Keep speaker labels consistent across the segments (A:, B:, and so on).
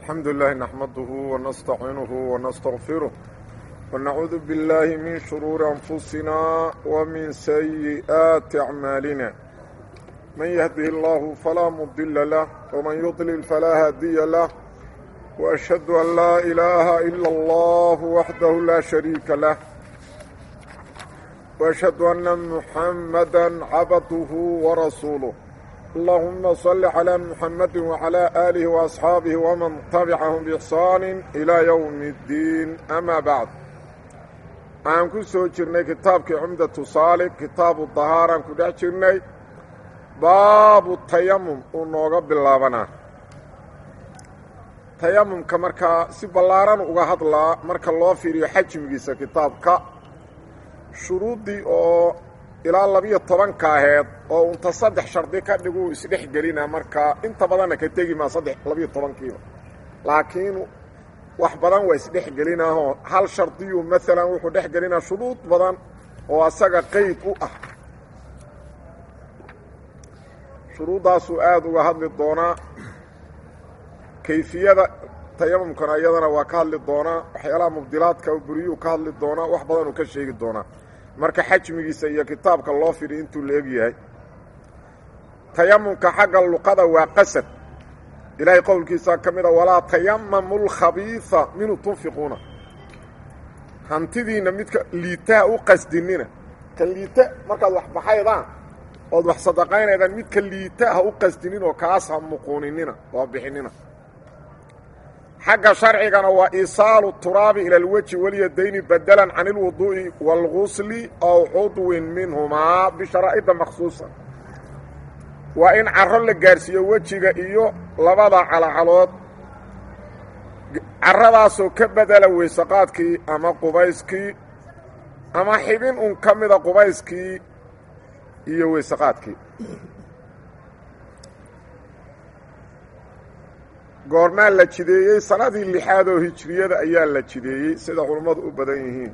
A: الحمد لله نحمده ونستعينه ونستغفره ونعوذ بالله من شرور أنفسنا ومن سيئات أعمالنا من يهده الله فلا مضل له ومن يضلل فلا هادي له وأشهد أن لا إله إلا الله وحده لا شريك له وأشهد أن محمدا عبده ورسوله اللهم صل على محمد وعلى آله وأصحاabه ومن تبعهم بإحsaan إلى يوم الdiin أmا baعd waxaan ku soo jirnay kitaabkii cumdaةu saalig kitaabu طahaaraan ku dhex jirnay baabu tayamum uu nooga bilaabanaa tayamumka markaa si ballaaran uga hadlaa marka loo fiiriyo xajmigiisa kitaabka shuruuddii oo ilaa labiyo tobanka aheed oo unta saddex shardi ka dhiguu isdhex gelina markaa inta badanna ka tegi maa saddex labiyo tobankiiba laakiin wax badan waa isdhex gelinaahoo hal shardiyuu maalan wuxuu dhex gelinaa shuruud badan oo asaga qeyd u ah shuruuddaasuu aada uga hadli doonaa kayfiyada tayamumkana iyadana waa ka hadli doonaa waxyaalaha mubdilaadka buriyuu ka hadli doonaa wax badanuu ka sheegi doonaa marka xajmigiisa iyo kitaabka loo fidhi intuu la egyahay tayamumka xagga luqada waa qasad ilaahay qowlkiisaa ka mid a walaa tayamamu lkhabiisa minhu tunfiquuna hantidiinna midka liitaha u qasdinina ka liita markaad wax baxaydaan ood wax sadaqaynaydaan midka liita ha u qasdinin oo kaas ha muquuninina oo bixinina xagga sharcigana waa iisaalu turaabi ila alweji walyadayni badalan can ilwuduu'i waalgusli aw cudwin minhumaa bisharaa'ida makhsuusa waa in caro la gaarsiiyo wejiga iyo labada calacalood caradaasoo ka bedela weysaqaadkii ama qubayskii ama xibin un ka mida qubayskii iyo weysaqaadkii goormaa la jideeyey sanadii lixaad oo hijriyada ayaa la jideeyey sida culummadu u badan yihiin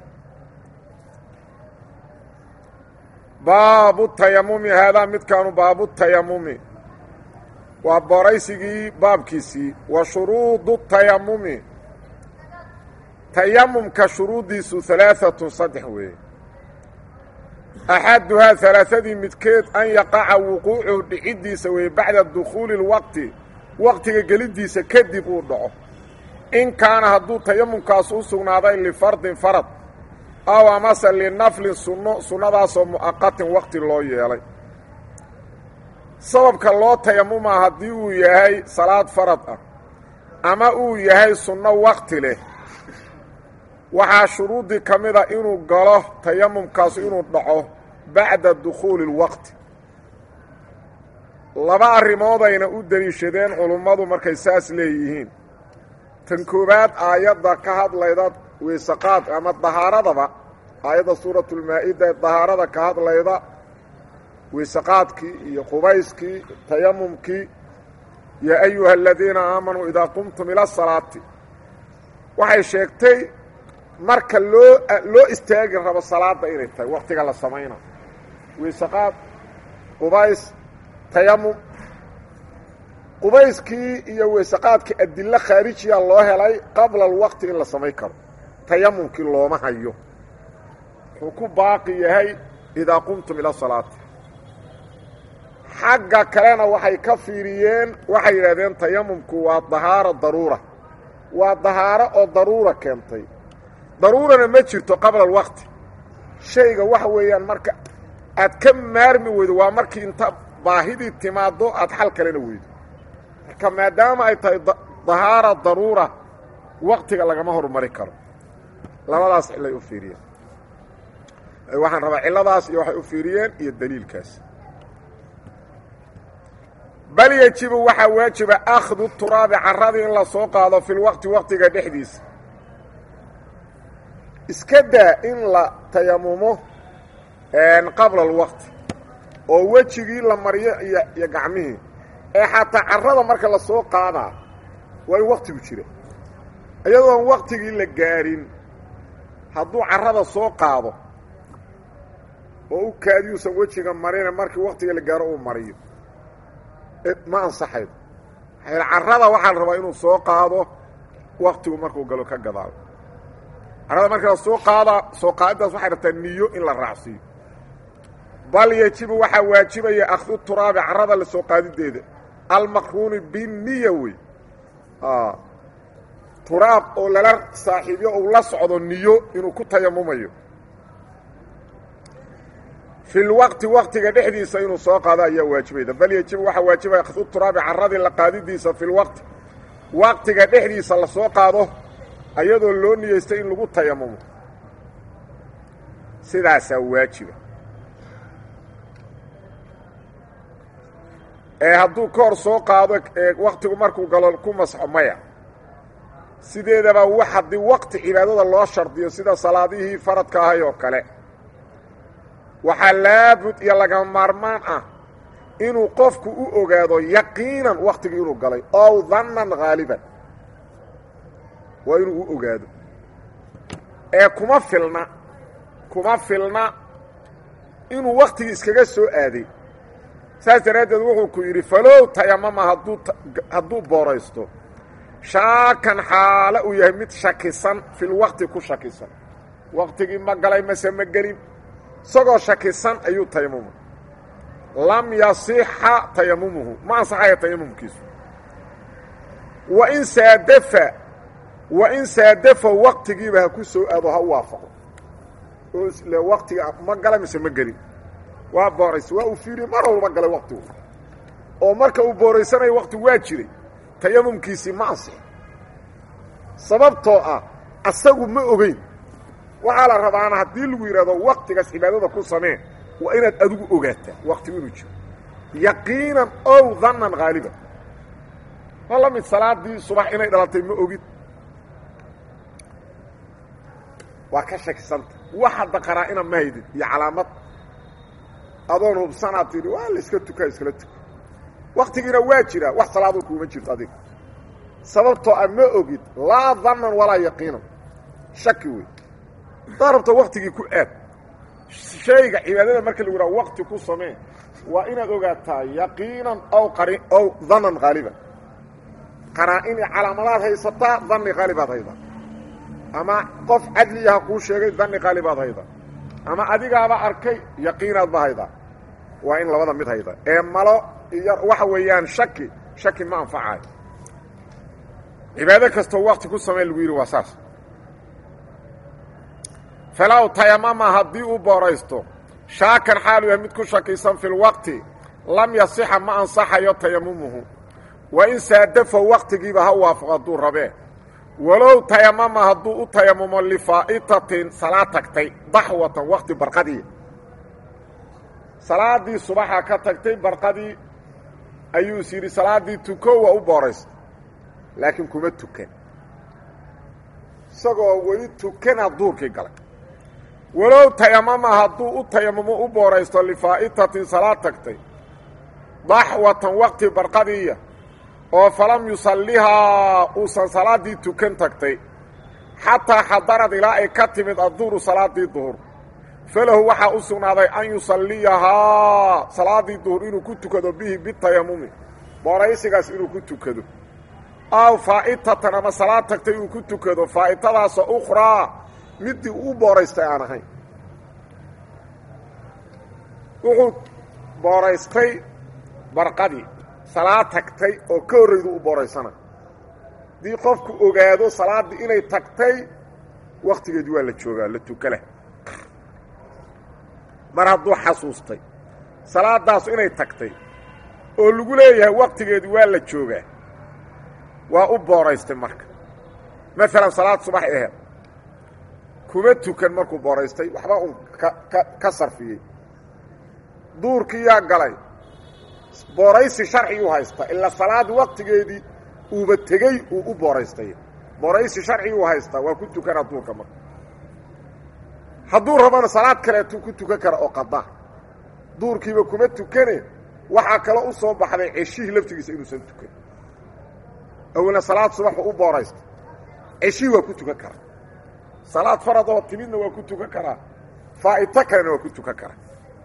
A: baabu tayamumi haadaa midkaanu baabu tayamumi waa boraysigii baabkiisii wa shuruudu tayamumi tayamumka shuruuddiisu halaaatun saddex weeye axaduhaa halaaadii midkeed an yaqaca wuquucuhu dhiciddiisa weeye bacda dukhuuli اlwaqti waqtiga geliddiisa kadib uu dhaco in kaana hadduu tayamumkaas u sugnaaday lifardin farad aw amase linaflin sunno sunnadaasoo mu'aqatin waqti loo yeelay sababka loo tayamumaa haddii uu yahay salaad farad ah ama uu yahay sunno waqti leh waxaa shuruuddii ka mid a inuu galo tayamumkaasu inuu dhaco bacda dukhuuli اlwaqti laba arrimoodayna u deliishadeen culummadu markay saas leeyihiin tan koowaad aayadda ka hadlayda weysaqaad ama dahaaradaba aayadda suuratulmaa-ida ee dahaarada ka hadlayda weysaqaadkii iyo qubayskii tayamumkii yaa ayuha aladiina aamanuu idaa qumtum ila salaati waxay sheegtay marka loo loo istaagi rabo salaadda inay tahay waqtiga la samayna weysaqaad qubays tayamum qubayskii iyo weysaqaadkii adilo khaarijiya loo helay qabla alwaqti in la samayn karo tayamumkii looma hayo wuxuu ku baaqi yahay idaa qumtum ila salaati xagga kalena waxay ka fiiriyeen waxay yidhahdeen tayamumku waa dahaaro daruura waa dahaaro oo daruura keentay daruurana ma jirto qabla alwaqti shayga waxa weeyaan marka aad ka maarmi weydo waa markii inta baahidii timaaddo aad xal kalena weydo marka maadaama ay tahay dahaara daruura waqtiga lagama hormari karo labadaas cillay u fiiriyeen waxaan rabaa cilladaas iyo waxay u fiiriyeen iyo daliilkaas bal yejibu waxaa waajiba akhdu turaabi carradii in la soo qaado fi lwaqti waqtiga dhexdiisa iska daa in la tayamumo qabla alwaqti oo wejigii la mariyo iyo iyo gacmihii ee xataa carrada marka la soo qaadaa waa in waqtigu jira iyadoon waqtigii la gaarin hadduu carrada soo qaado oo u kaadiyuusan wejiga marina markii waqtiga la gaaro uu mariyo ma ansaxaydo carrada waxaa la rabaa inuu soo qaado waktigu markuu galo ka gadaalo carada marka la soo qaada soo qaadidaas waxay rabtaa niyo in la raacsiiyo bal yejibu waxaa waajibaya akhdu turaabi carada la soo qaadideeda almaqruuni biniya wey turaab oo lala saaxiibyo uu la socdo niyo inuu ku tayamumayo fi lwaqti waqtiga dhexdiisa inuu soo qaado ayaa waajibayda bal yejibu waxaa waajibaya akhdu turaabi caradii la qaadidiisa fi lwaqti waqtiga dhexdiisa la soo qaado ayadoo loo niyeystay in lagu tayamumo sidaasaa waajiba ee hadduu ka hor soo qaado ee waktigu markuu galo ku masxo maya sideedaba wax haddii waqti cibaadada loo shardiyo sida salaadihii faradka ahay oo kale waxaa laabud iyo laga maarmaan ah inuu qofku u ogaado yaqiinan waktigii inuu galay ow dannan haaliban waa inuu u ogaado ee kuma filna kuma filna inuu waktigii iskaga soo aaday saas daraaddeed wuxuu ku yidhi falow tayamama hadduu hadduu booraysto shaakan xaalo uu yahay mid shakisan filwaqti ku shakisan waktigii ma galay mase ma gelin isagoo shakisan ayuu tayamuma lam yasixa tayamumuhu ma ansaxaya tayamumkiisu wa in saadafa wa in saadafa waktigiiba ha ku soo aado ha u waafaqo oo isle waktiga ma galay mise ma gelin waa booraysa waa uu fiiriye mar walba galay waktigu oo marka uu booraysanayo waktigu waa jiray tayamumkiisii ma ansix sababtoo ah asagu ma ogeyn waxaa la rabaana haddii lagu yidhahdo waktigaas cibaadada ku samee waa inaad adigu ogaataa waktigu inuu jiro yaqiinan ow dannan haaliban ma la mid salaadii subax inay dhalatay ma ogid waa ka shakisanta wax hadda qaraa-ina ma haydin iyo calaamad adoon hubsanaad tidhi waa la iska tukaa iskala tuka waktigiina waa jiraa wax salaadoo kuuma jirto adiga sababtoo a ma ogid laa dannan walaa yaqiinan shaki wey haddaad rabto waktigii ku aad shayga cibaadada marka lagu yidhaha wakti ku samee waa inaad ogaataa yaqiinan ow qari ow dannan haaliban qaraa-in iyo calaamadaad haysataa danni haalibaad haydaa ama qof cadliyaha kuu sheegay danni haalibaad haydaa ama adigaaba arkay yaqiinaadba haydaa waa in labada mid hayda ee malo iyo waxa weeyaan shaki shaki ma anfacayo cibaado kastoo wakti ku samee lagu yidhi waa saas falow tayamama haddii uu booraysto shaakan xaalu yahay mid ku shakisan fi lwaqti lam yasixa ma ansaxayo tayamumuhu wa in saadafa waktigiiba ha waafaqo hadduu rabee walow tayamama hadduu u tayamumo lifaa'itatin salaad tagtay daxwatan wakti barqadii salaaddii subaxa ka tagtay barqadii ayuu is yidhi salaaddii tuko waa u booraysta laakiin kuma tukan isagoo weli tukana duurkii galay walow tayamama hadduu u tayamumo u booraysto lifaa'itatin salaad tagtay daxwatan wakti barqadiiya oo falam yusallihaa uusan salaaddii tukan tagtay xataa xadarad ilaa ay ka timid adduhru salaaddii duhur falahu waxaa u sugnaaday an yusalliyahaa salaaddii duhur inuu ku tukado bihi bitayamumi booraysigaas inuu ku tukado aw faa'itatan ama salaad tagtay uu ku tukado faa'itadaasoo ukhraa middii uu booraystay aan ahayn wuxuu booraystay barqadii salaad tagtay oo ka horraydu u booraysana haddii qofku ogaado salaaddii inay tagtay wakhtigeedii waa la joogaa la tukala mar hadduu xasuustay salaadaasu inay tagtay oo lagu leeyahay wakhtigeedii waa la joogaa waa u booraystay marka maalan salaad subax aheed kuma tukan markuu booraystay waxba un ka ka ka sarfiyey duurkii yaa galay booraysi sharciguu haysta ilaa salaad waktigeedii uuba tegey uu u booraystay booraysi sharciguu haystaa waa ku tukanaa duurka marka hadduu rabana salaad kaleetuu ku tukan kara oo qadaa duurkiiba kuma tukane waxaa kaloo u soo baxday ceshihii laftigiisa inuusan tukan awalna salaad subaxu u booraysta ceshihii waa ku tukan karaa salaad faradoo timidna waa ku tukan karaa faa'ito kalena waa ku tukan karaa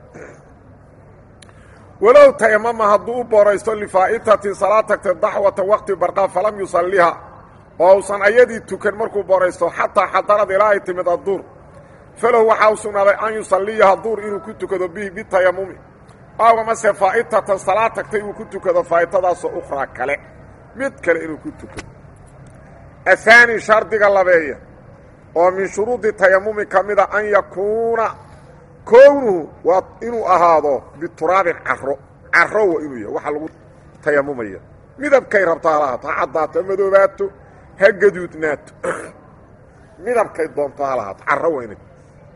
A: walow tayamama hadduu u booraysto lifaa'itatin salaad tagtay daxwatan wakti barqaa falam yusalliha oo usan ayadii tukan markuu booraysto xataa xadarad ilaa ay timid adduur falahu waxaa u sugnaaday an yusalliyaha duur inuu ku tukado bihi bitayamumi aw amase faa'itatan salaad tagtay uu ku tukado faa'itadaasoo ukhraa kale mid kale inuu ku tukado ahaani shardiga labeeya oo min shuruudi tayamumi ka mida an yakuuna kownuhu waa inuu ahaado bituraabin caro caro waa inuu yahay waxa lagu tayamumaya midabkay rabto ha lahaato ha caddaato ha madoobaato ha gaduudnaato midabkay doonto ha lahaato caro waa inay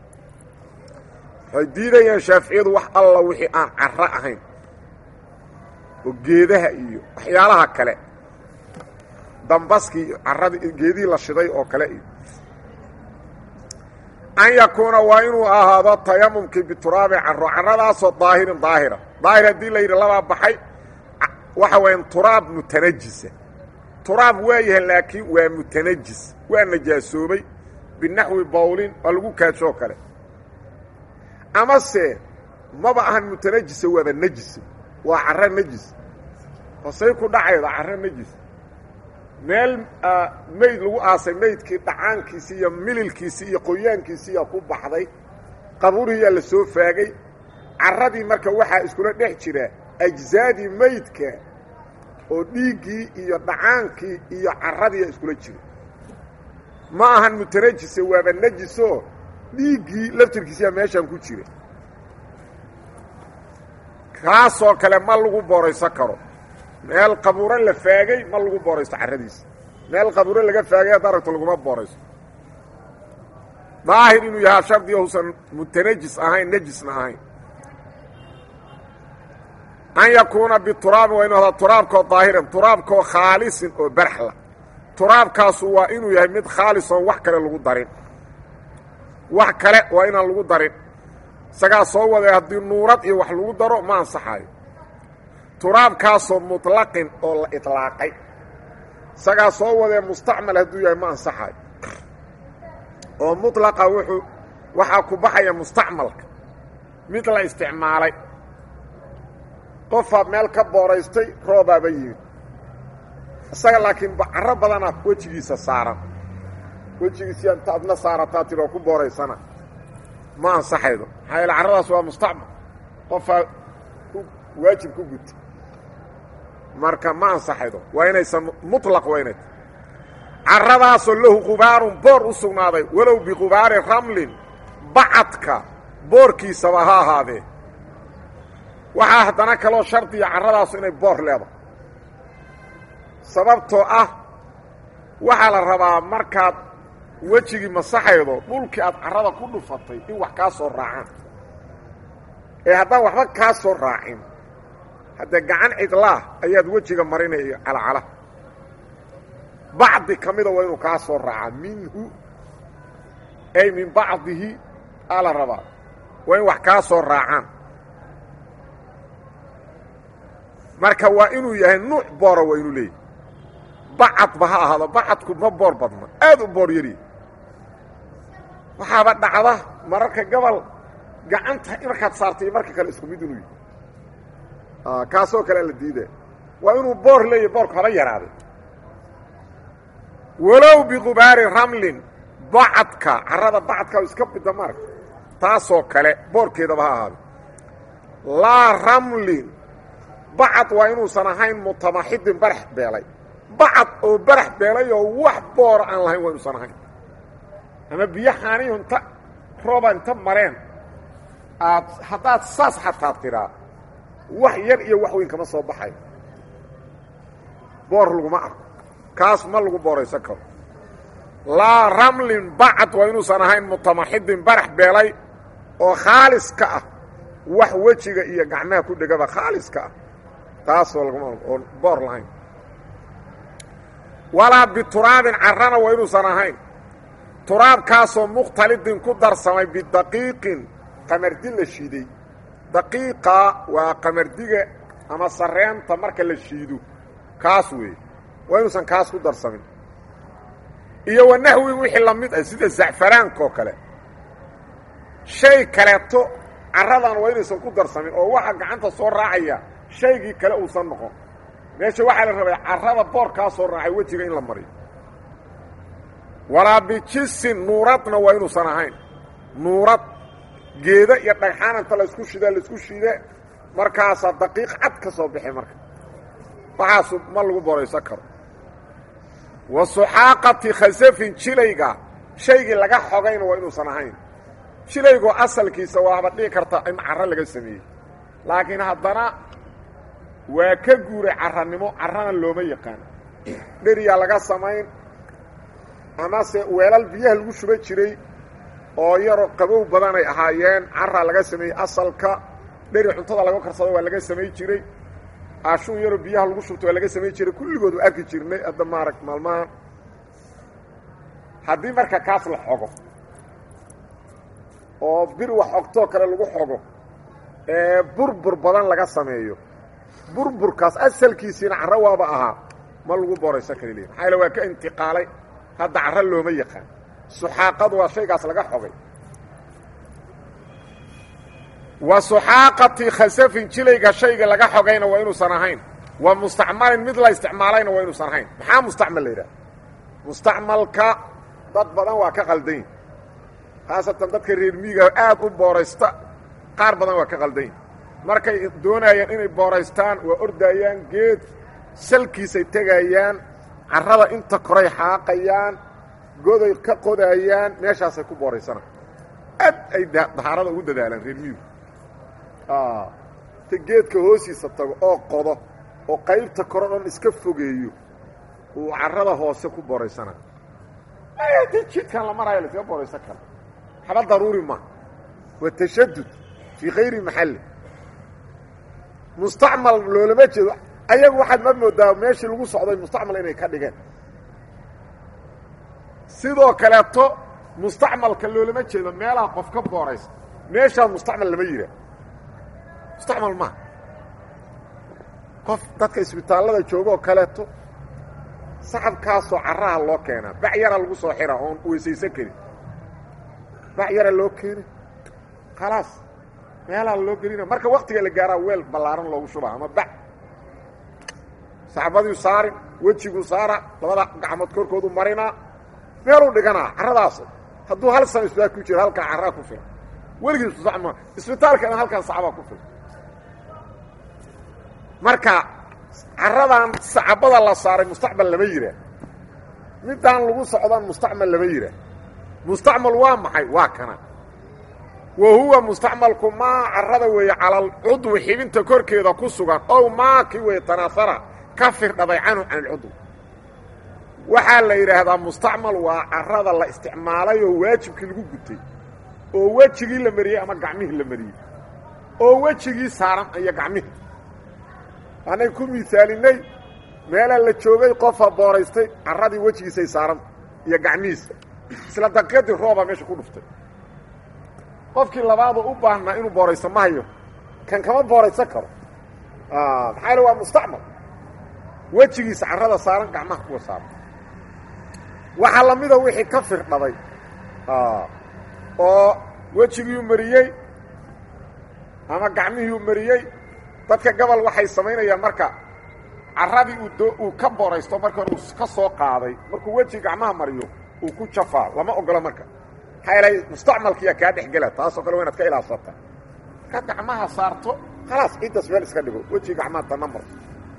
A: waxay diidayaan shaaficiyadu wax alla wixii aan caro ahayn oo geedaha iyo waxyaalaha kale dambaskii iyo caradii geedihii la shiday oo kale iyo an yakuuna waa inuu ahaado tayamumkii bituraabi caro caradaasoo daahirin daahira daahir haddii la yidhi labaa baxay waxa weeyaan turaab mutanajisa turaab waa yahay laakiin waa mutanajis waa najaasoobay binaxwi bawlin waa lagu kaajoo kale amase maba ahan mutanajisa waaba nejisa waa caro nejis hosay ku dhacayda caro nejis meel meyd lagu aasay meydkii dhacaankiisi iyo mililkiisi iyo qoyaankiisiiyaa ku baxday qaburihiyaa la soo faagay carradii marka waxaa iskula dhex jira ajzaadii meydka oo dhiiggii iyo dhacaankii iyo carradiiyaa iskula jira ma ahan mutanajise waaba nejisoo dhiiggii laftirkiisiyaa meeshaan ku jira kaasoo kale ma lagu booraysan karo meel qabuuro la faagay ma lagu booraysto carradiisa meel qabuuro laga faagay hadda aragto laguma booraysto daahir inuu yahaa shardiga husan mutanajis ahayn nejisna ahayn an yakuuna bituraabin waa inu ahdaa turaabkoo daahiran turaabkoo khaalisin oo baraxla turaabkaasu waa inuu yahay mid khaalisoon wax kale lagu darin wax kale waa inaan lagu darin isagaa soo waday haddii nuurad iyo wax lagu daro ma ansaxayo turaabkaasoo muطlaqin oo la iطlaaqay isagaa soo wadee mustacmal hadduu yahay ma ansaxayo oo muطlaqa wuxuu waxaa ku baxaya mustacmalka mid la isticmaalay qofaad meel ka booraystay roobaaba yimid isaga laakiin caro badana wejigiisa saaran wejigiisi inta adna saarataa tiri oo ku booraysana ma ansaxaydo maxaa yaele carradaas waa mustacmal qofaa waajib ku guta marka ma ansaxaydo waa inaysan muطlaq waa inay carradaasoo lahu qubaarun boor u sugnaaday walow biqubaari ramlin bacadka boorkiisaba ha ahaadee waxaa haddana kaloo shardiya carradaasu inay boor leedahay sababtoo ah waxaa la rabaa markaad wejigii masaxaydo dhulkii aad carrada ku dhufatay in wax kaa soo raacaan ee haddaan waxba kaa soo raacin haddee gacan cidlaah ayaad wejiga marinaya calacala bacdi ka mida waa inuu kaa soo raacaa minhu ay min bacdihi aa la rabaa waa in wax kaa soo raacaan marka waa inuu yahay nuuc boora waa inuu leeyahy bacadba ha ahaado bacadku ma boor badna aad u boor yari waxaaba dhacda mararka gobol gacanta markaad saartay marka kale isku mid inuu yahy kaasoo kale la diidaya waa inuu boor leeyahy boorku haba yaraaday walow biqubaari ramlin bacadka carrada bacadka iska bida maarka taasoo kale boorkeedaba ha ahaado laa ramlin bacad waa inuusan ahayn mutamaxidin barax beelay bacad oo barax beelay oo wax boora aan lahayn waa inuusan ahayn ama biyo xaaniyu inta rooba inta mareen aad haddaad saas xataa tiraa wax yar iyo wax weyn kama soo baxayo boor laguma arko kaas ma lagu booraysan karo laa ramlin bacad waa inuusan ahayn mutamaxidin barax beelay oo khaalis ka ah wax wejiga iyo gacmaha ku dhegaba khaalis ka ah taasoo laguma oon boor lahayn walaa bituraabin carrana waa inuusan ahayn turaabkaasoo mukhtalidin ku darsamay bidaqiiqin qamardi la shiiday daqiiqa waa qamardiga ama sareenta marka la shiido kaas weeye waa inuusan kaas ku darsamin iyo wa naxwi wixii la mid ah sida zacfaraanka oo kale shay kaleeto carradan waa inaysan ku darsamin oo waxa gacanta soo raacaya shaygii kale uusan noqon meesha waxaa la rabay carrada boor kaa soo raacay wejiga in la mariyo walaa bijisin nuuradna waa inuusan ahayn nuurad geeda iyo dhagxaan inta laysku shida laisku shide markaasaa daqiiq cad ka soo bixi marka waxaasu ma lagu boraysan karo wa suxaaqati khasafin jilayga shaygii laga xogayna waa inuusan ahayn jilaygoo asalkiisa waaba dhihi karta in carro laga sameeyey laakiin haddana waa ka guuray carranimo carrana looma yaqaan dheriyaa laga samayn amase weelal biyaha lagu shuba jiray oo yaroo qabow badanay ahaayeen carraa laga sameeyey asalka dheri cuntada laga karsado waa laga samay jiray aashuun yaroo biyaha lagu shubto waa laga samay jiray kulligood u arki jirnay hadda maarag maalmahan haddii marka kaas la xogo oo bir wax xogtoo kale lagu xogo ee burbur badan laga sameeyo burburkaas asalkiisiina carro waaba ahaa ma lagu boraysan kara leeyi maxaa yaele waa ka intiqaalay hadda carro looma yaqaan suxaaqadu waa shaygaas laga xogay wa suxaaqati khasafin jilayga shayga laga xogayna waa inuusan ahayn wa mustacmalin mid la isticmaalayna waa inuusan ahayn maxaa mustacmal la yidhaha mustacmalka dad badan waa ka qaldanyi khaasatan dadka reer miiga aad u booraysta qaar badan waa ka qaldanyi markay doonayaan inay booraystaan waa ordaayaan geed salkiisay tegayaan carrada inta koray xaaqayaan goday ka qodaayaan meeshaasay ku booraysanaan aad ay dahaarada ugu dadaalaan reer miigu ta geedka hoostiisa tago oo qodo oo qaybta koro dhan iska fogeeyo uu carrada hoose ku booraysanaa di jidkan la maraayo la iska booraysan kara waxba daruuri ma waa tashadud fii kayri maxalli mustacmal loolama jeedo ayagu waxaad ma moodaa meeshii lagu socday mustacmal inay ka dhigeen sidoo kaleeto mustacmalka loolama jeedo meelaha qof ka booraysa meeshaa mustacmal lama yihaa mustacmal maa qof dadka isbitaallada jooga oo kaleeto sacabkaasoo carraha loo keenaa bac yara lagu soo xiraa oon weysaysan karin bac yara loo keena khalaas meelaha loo gelina marka waktiga la gaaraa weel ballaaran loogu shubaa ama bac saxbadiu saarin wejiguu saara labada gacmood korkoodu marinaa meeluu dhiganaa carradaas hadduu hal sano isbitaal ku jiro halkaa carraa ku filan weligii isbitaal isbitaalkana halkan sacbaa ku filan marka carradan sacabada la saaray mustacmal lama yihaa midaan lagu socdan mustacmal lama yihaa mustacmal waa maxay waa kana wa huwa mustacmalku maa carrada weeye cala alcudwi xibinta korkeeda ku sugan ow maa ki weeye tanaasara ka firdhaday canhu can alcudwi waxaa la yidhaahdaa mustacmal waa carrada la isticmaalay oo waajibkii lagu gutay oo wejigii la mariyey ama gacmihii la mariyey oo wejigii saaran iyo gacmihii anay ku miisaalinay meelaa la joogay qofa booraystay carradii wejigiisay saaranta iyo gacmihiisa isla daqiiqadii roobaa meesha ku dhuftay qofkii labaadoo u baahnaa inuu booraysto ma hayo kan kama booraysan karo maxaa yale waa mustacmal wejigiisa carrada saaran gacmaha kuwa saaran waxaa lamida wixii ka firdhaday oo wejigiiu mariyey ama gacmihiiu mariyey dadka gobol waxay samaynayaan marka carradii uu uu ka booraysto marka hore uu ka soo qaaday markuu weji gacmaha mariyo uu ku jafaa lama ogolo marka maxaa yeelay mustacmalkiyaa kaa dhex gela taasoo kale waa inaad ka ilaasata markaad gacmaha saarto khalaas ciiddaas meel iska dhigo wejigii gacmaha tanna marto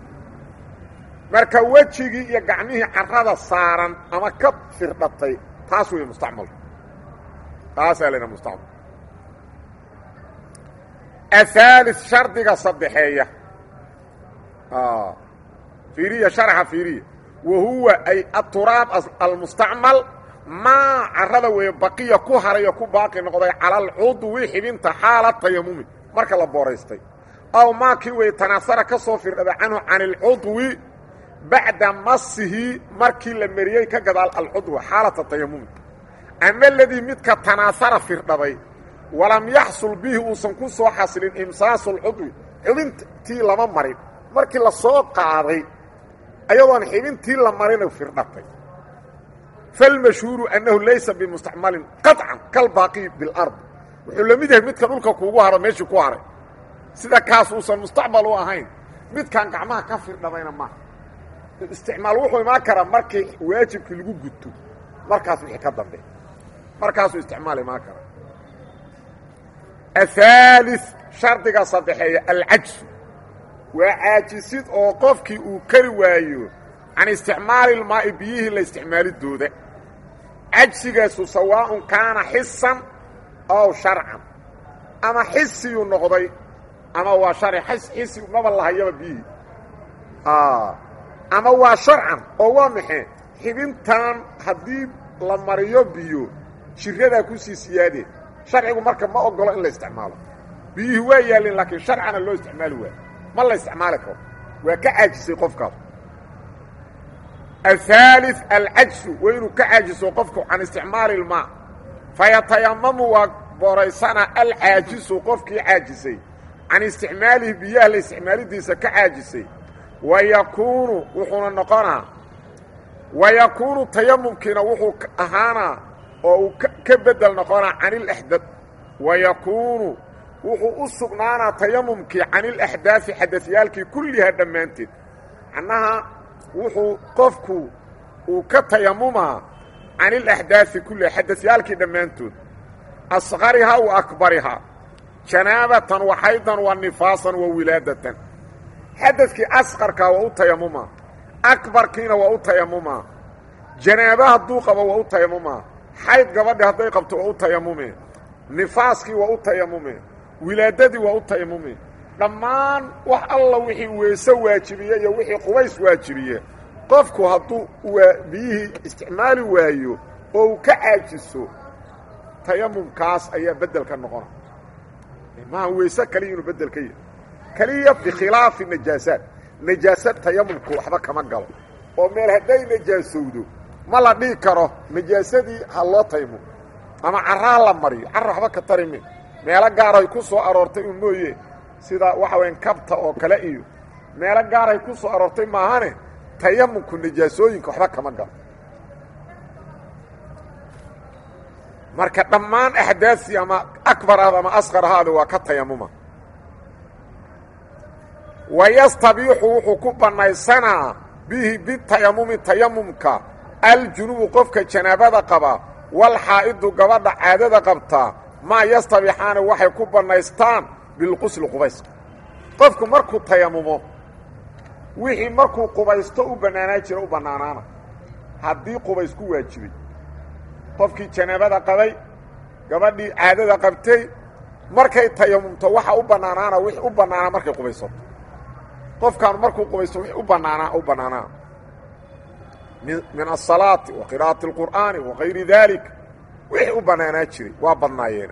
A: marka wejigii iyo gacmihii carrada saaran ama ka firdhatay taas weeye mustacmalku taasaa laydhaha mustacmal ahaali shardiga saddexeeya fiiriya sharaxa fiiriya wa huwa ay aturaab almustacmal maa carrada weeye baqiya ku haray oo ku baaqi noqday cala alcudwi xibinta xaala tayamumi marka la booraystay aw maa kii weeye tanaasara ka soo firdhada canhu can alcudwi bacda masihi markii la mariyey ka gadaal alcudwa xaalata tayamumi ama aladii midka tanaasara firdhaday walam yaxsul bihi uusan ku soo xasilin imsaasu lcudwi xibintii lama marin markii la soo qaaday ayadoon xibintii la marina firdhatay falmashhuuru annahu laysa bimustacmalin qaطcan kalbaaqi bilard wuxuu la mid yahay midka dhulka kuugu haro meeshii ku haray sida kaas uusan mustacmal u ahayn midkaan gacmaha ka firdhadayna maaha isticmaal wuxuu imaan karaa markii waajibkii lagu guto markaas wixii ka dambe markaasuu isticmaali maa kara ahaali shardiga saddexeeya alcajsu waa caajisid oo qofkii uu kari waayo can isticmaali ilmaa'i biyihii la isticmaalidooda cajsigaasu sawaaءun kaana xisan ow sharcan ama xisiyuu noqday ama waa harci xisi maba lahayaba biyihii ama waa sharcan oo waa maxay xibintan haddii la mariyo biyo jiradaa kusii siyaadeen sharcigu marka ma ogolo in la isticmaalo biyihii waa yaalleen laakiin sharcana loo isticmaali waayo ma la isticmaali karo waa ka caajisay qofkaas aلثالث alcajsu waa inuu ka caajiso qofku can isticmaali ilmaa fayatayamamu waa booraysana alcaajisu qofkii caajisay can isticmaalihi biyaha la isticmaalidiisa ka caajisay wa yakuunu wuxuuna noqonaa wa yakuunu tayamumkiina wuxuu ahaanaa oo uu ka bedel noqonaa can ilaxdad wa yakuunu wuxuu u sugnaanaa tayamumkii can ilaxdaafi xadasyaalkii kullihaa dhammaanteed macnaha wuxuu qofku uu ka tayamumaa can ilaxdaafi kulliha xadasyaalkii dhammaantood asqarihaa wa akbarihaa janaabatan wa xaydan wa nifaasan wa wilaadatan xadadkii asqarkaa waa u tayamumaa akbarkiina waa u tayamumaa janaaba hadduu qabo waa u tayamumaa xayd gabadhi hadday qabto waa u tayamumee nifaaskii waa u tayamumee wilaadadii waa u tayamumee dhammaan wax alla wixii weese waajibiye iyo wixii qubays waajibiye qofku hadduu biyihii isticmaali waayo oo uu ka caajiso tayamumkaas ayaa beddelka noqona maaha weyse kaliya inuu beddel ka yahay keliya bikhilaafi najaasaat najaasad tayamumku waxba kama galo oo meel hadday najaasowdo ma la dhihi karo najaasadii ha loo taymumo ama carraa la mariyo carra waxba ka tari min meelo gaaray ku soo aroortay un mooye sida waxa weyan kabta oo kale iyo meelo gaaray ku soo aroortay maahane tayamumku najaasooyinka waxba kama galo marka dhammaan axdaasii ama akbar ahda ama asqar ahaada waa ka tayamuma wayastabiixu wuxuu ku bannaysanaa bihi bitayamumi tayamumka aljunubu qofka janaabada qaba walxaa'idu gabadha caadada qabtaa maa yastabixaana waxay ku bannaystaan bilqusli qubayska qofku markuu tayamumo wixii markuu qubaysto u bannaanaa jira u bannaanaana haddii qubays ku waajibay qofkii janaabada qabay gabadhii caadada qabtay markay tayamumto waxa u bannaanaana wixii u bannaanaa markay qubaysato qofkaanu markuu qubaysto wixii u bannaanaa u bannaanaa min asalaati wa qira'ati اlqur'aani wa kayri dalik wixii u bannaanaa jiray waa badnaayeen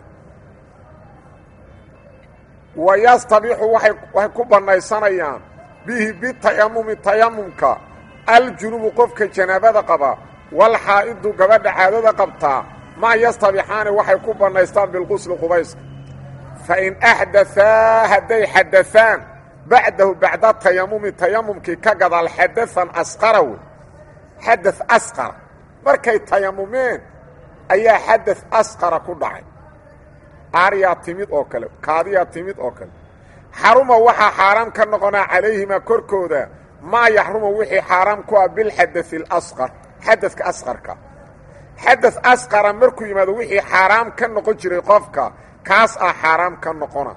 A: wa yastabixu waxay ku bannaysanayaan bihi bitayamumi tayamumka aljunubu qofka janaabada qaba walxaa'idu gabadha caadada qabtaa maa yastabixaani waxay ku bannaystaan bilqusli qubayska fain axdaaa hadday xadaaan bacdahu bacda tayamumi tayamumkii ka gadaal xadaan asqara wey xada asqara markay tayamumeen ayaa xada asqara ku dhacay aaryaa timid oo kale kaadiyaa timid oo kale xaruma waxaa xaaraam ka noqonaa calayhima korkooda maa yaxruma wixii xaaraam ku ah bilxadai اlasqar xadadka asqarka xada asqara markuu yimaado wixii xaaraam ka noqon jiray qofka kaas ah xaaraam ka noqona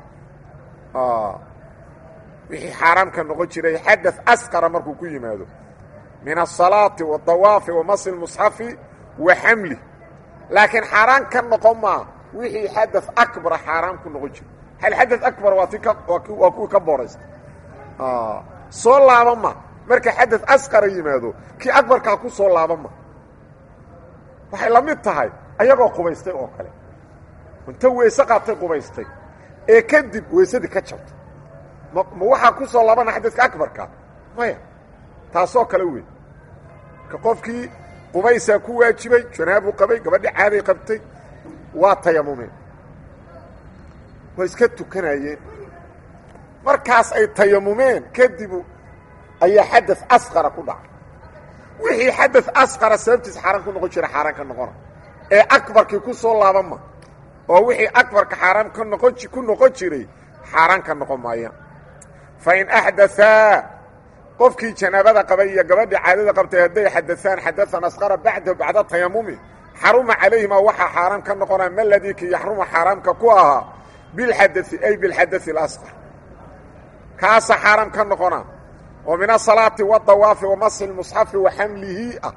A: wixii xaaraam ka noqon jiray xada asqara markuu ku yimaado min asalaati waadawaafi wa masi lmusxafi wa xamli laakiin xaaraan ka noqon maa wixii xada akbara xaaraam ku noqon jiray hal xada akbar waa ti waa kuwii ka booraysta soo laaba ma marka xada asqara yimaado kii akbarkaa ku soo laaba ma waxay la mid tahay ayagoo qubaystay oo kale inta weyse qaatay qubaystay ee kadib weysadii ka jabtay ma ma waxaa ku soo laabana xadadka akbarka maya taasoo kale wey ka qofkii qubaysaa ku waajibay janaabuu qabay gabadhi caaday qabtay waa tayamumeen waa iska tukanayeen markaas ay tayamumeen kadibu ayaa xada asqara ku dhacay wixii xada asqara sababtiisa xaaraan ku noqon jira xaaraan ka noqona ee akbarkii ku soo laaban ma oo wixii akbarka xaaraam ka noqon ku noqon jiray xaaraan ka noqon maayaan fain axdaaa qofkii janaabada qabay iyo gabadhii caadada qabtay hadday xadaaan xadaan asqara bacdahu bacda tayamumi xaruma calayhimaa waxaa xaaraam ka noqonaa maladii ki yaxruma xaaraamka ku ahaa bilxadai ay bilxadai اlasqar kaasa xaaraam ka noqonaa oo min asalaati wadawaafi wa masxi lmusxafi wa xamlihi ah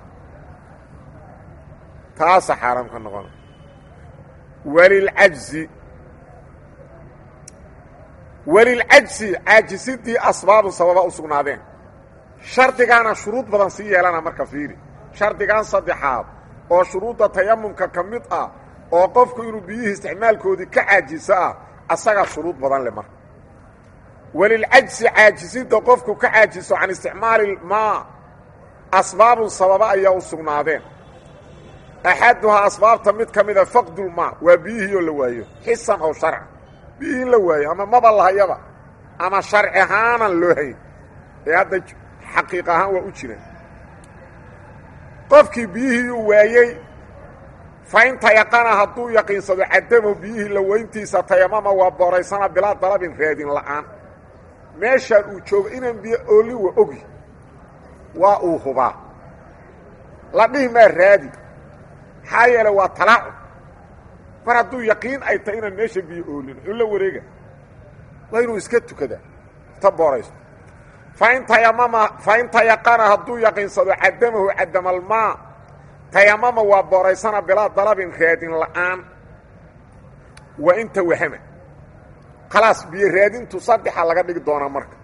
A: taasa xaaraam ka noqona walilcajzi walilcajzi caajisidii asbaabu sababa u sugnaadeen shardigaana shuruud badan sii yeelana marka fiiri shardigan saddexaad oo shuruudda tayamumka ka mid ah oo qofku inuu biyihii isticmaalkoodii ka caajiso ah asagaa shuruud badan leh marka walilcajsi caajisida qofku ka caajiso can isticmaali maa asbaabun sababa ayaa u sugnaadeen axaduhaa asbaabta mid ka mida faqdulmaa waa biyihii oo la waayo xisan ow sharcan biyihii in la waayo ama maba lahayaba ama sharci ahaanan loo hayn ee hadda xaqiiq ahaan waa u jiraan qofkii biyihii uu waayey fa in tayaqana hadduu yaqiinsado cadamo biyihii la weyntiisa tayamama waa booraysana bilaa dalabin raadin la'aan meeshaan uu joogo inaan biyo ooli wa ogi waa uu hubaa la dhihi maa raadi maxaa yeele waa talaacub mar hadduu yaqiin ay tahay inaan meesha biyo oolin wuxuu la wareega waa inuu iska tukadaa ta booraysto fain tayamama fain tayaqana hadduu yaqiinsado cadamahu cadamalmaa tayamama waa booraysana bilaa dalabin raadin la'aan wa in tawahama khalaas biyo raadintu saddexa laga dhigi doonaa marka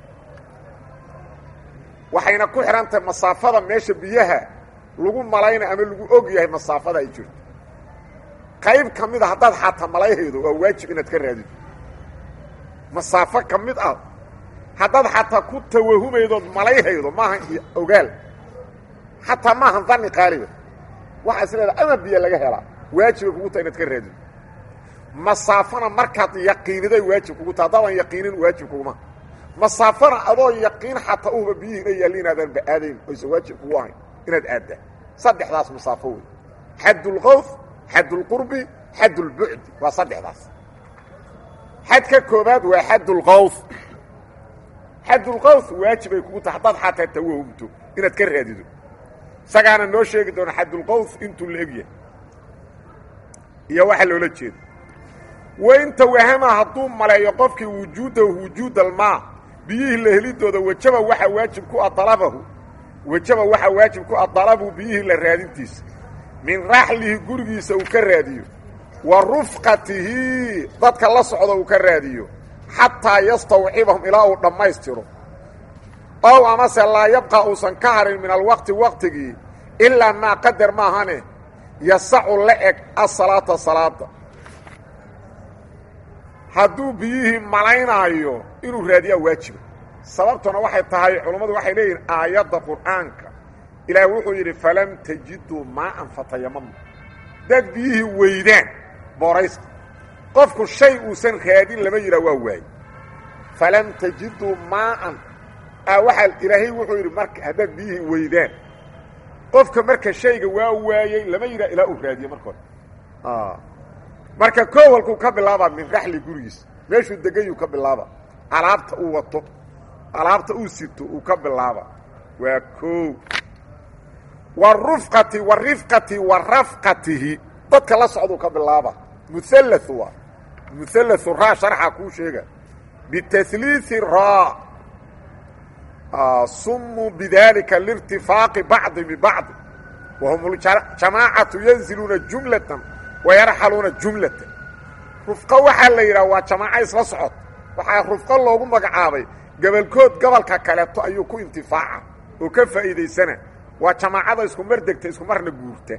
A: waxayna ku xidhan tahay masaafada meesha biyaha lagu malayna ama lagu og yahay masaafada ay jirto qayb ka mid a haddaad xataa malayhaydo waa waajib inaad ka raadido masaafo ka mid ah haddaad xataa ku tawahumaydood malayhaydo maaha ogaal xataa maahan dani qaaliba waxaa is leedaha ama biyo laga helaa waajibay kugu taha inaad ka raadido masaafona markaad yaqiiniday waajib kugu taha haddaadan yaqiinin waajib kuguma masaafona adoo yaqiin xataa uhuba biyihii ina yaalli inaadaan ba aadayn oysan waajib kugu ahayn inaad aaddaa saddexdaas masaafo wey xaddulqawf xaddulqurbi xaddulbucdi waa saddexdaas xadka koobaad waa xaddulqawf xaddulqawf waajibay kugu tahay haddaad xataa tawahumto inaad ka raadido isagaana noo sheegi doona xaddulqawf intuu la egyahay iyo waxa loola jeedo wain tawahama hadduu maleeyo qofkii wujuudahu wujuud almaa biyihii la helidooda wajaba waxaa waajib ku ah dalabahu wajaba waxaa waajib ku ah dalabu biyihii la raadintiisa min raxlihi gurigiisa uu ka raadiyo wa rufqatihi dadka la socda uu ka raadiyo xataa yastawcibahum ilaa uu dhammaystiro ow amase laa yabqa uusan ka harin min alwaqti waqtigii ilaa maa qadar maahane yasacu la eg asalaata salaada hadduu biyihii malaynaayo inuu raadiyaa waajiba sababtuna waxay tahay culammadu waxay leeyihin aayadda qur'aanka ilaah wuxuu yidhi falam tajiduu maa'an fatayamamu dad biyihii weydaan booraysta qofku shay uusan raadin lama yidhaha waa waaye falam tajiduu maa'an a waxaa ilaahay wuxuu yidhi marka haddaad biyihii weydaan qofka marka shayga waa waayey lama yidhaha ilaa uu raadiye marka hore marka koowalkuu ka bilaabaa min raxli gurigiisa meeshuu degayuu ka bilaaba alaabta uu wato alaabta uu sito uu ka bilaaba waa koow warufqati warifqati wa rafqatihi dadka la socduu ka bilaaba muhallau waa muhallau raa sharxa kuu sheega bitahliiثi raa sumuu bidalika liirtifaaqi bacdi bibacdi wahum jamaacatu yanziluuna jumlatan wayarxaluuna jumlatan rufqo waxaa la yidhaha waa jamaaco isla socod waxaa rufqo loogu magacaabay gobolkood gobolka kaleeto ayuu ku intifaaca oo ka faa'iidaysana waa jamaacada isku mar degta isku marna guurta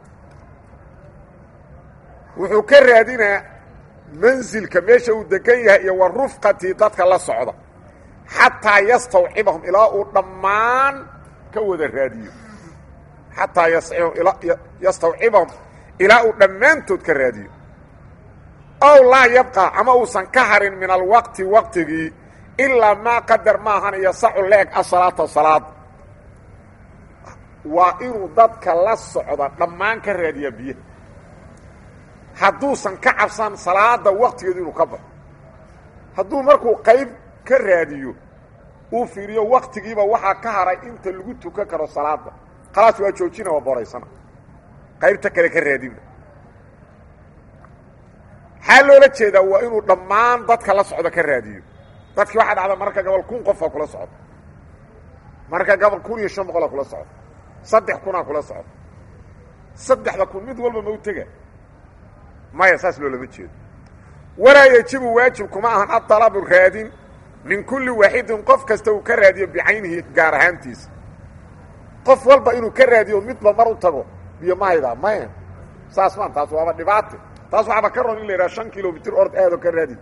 A: wuxuu ka raadinaa mansilka meesha uu degan yahay iyo wa rufqatii dadka la socda xataa yastawcibahum ilaa uu dhammaan ka wada raadiyo xataa yastawcibahum ilaa uu dhammaantood ka raadiyo ow laa yabqa ama uusan ka harin min alwaqti waqtigii ilaa maa qadar maahan yasacu leeg asalaata salaada waa inuu dadka la socda dhammaan ka raadiyaa biyaha hadduusan ka cabsan salaada waqtigeedu inuu ka baxo hadduu markuu qayb ka raadiyo uu fiiriyo waktigiiba waxaa ka haray inta lagu tukan karo salaada khalaas waa joojina waa boraysana qaybta kale ka raadina maxaa loola jeedaa waa inuu dhammaan dadka la socdo ka raadiyo dadkii waxaa dhacda mararka gobol kun qofaa kula socdo mararka gobol kun iyo shan boqolaa kula socdo saddex kunaa kula socdo saddexda kun mid walba ma u tega maya saas loolama jeedo walaa yejibu waajib kuma ahan adalabu raadin min kulli waaxidin qof kasta uu ka raadiyo bicaynihi gaar ahaantiisa qof walba inuu ka raadiyo midba mar u tago biyo ma haydaa maya saas maan taas waaba dhibaate taas waxaaba ka ron in la yidhaha shan kilomitr ord aadoo ka raadi